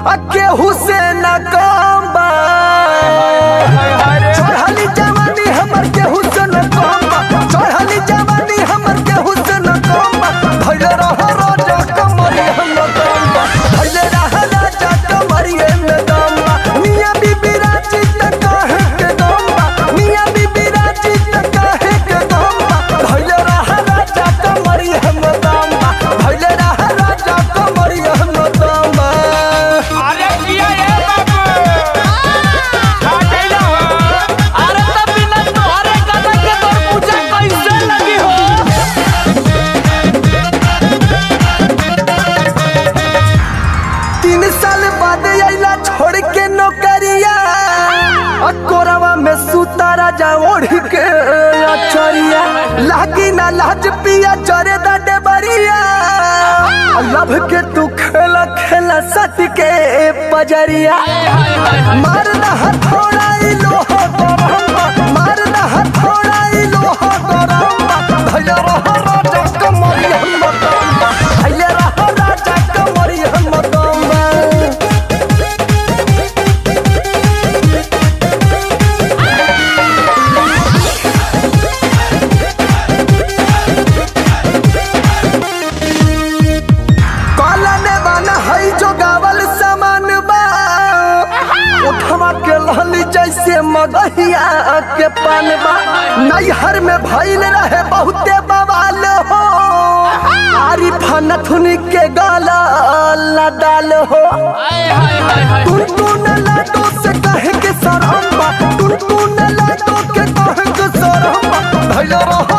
आ केहू से न कम बा चढ़ली जवानी हमर केहू से न कम बा चढ़ली जवानी हमर केहू से न कम बा भइले रह राजा कमरी हम दम बा भइले रह राजा कमरी हम दम बा मियां बीबी राजी त काहे के दम बा मियां बीबी राजी त काहे के दम बा भइले रह राजा कमरी हम दम बा भइले रह राजा कमरी हम दम बा अरे किया ये बाबू का कैला हो अरे तब बिना तोहरे गाना के तोर पूजा कैसे लगी हो तीन साल बाद आइला छोड़ के नौकरिया आ कोरवा में सुता राजा ओढ़ के अचरिया लागी ना लाज पिया चरे दा डेबरिया आ लभ के तू खेला खेला सट के पजरिया मार ना हथौड़ा ई लोहा गरम्बा मार ना हथौड़ा ई लोहा गरम्बा भैया रह राजा कमरी हम दम्बा भैया रह राजा कमरी हम दम्बा कालने वाला है जो गावल सामान बा उठवा के लहली जैसे मगहिया के पान बा नैहर में भइल रहे बहुते बवाल हो आरी फनथुन के गाला लदाल हो टुनटुन लाडो से कहे के सरहम्बा टुनटुन लाडो के कहे के सरहम्बा भइल रह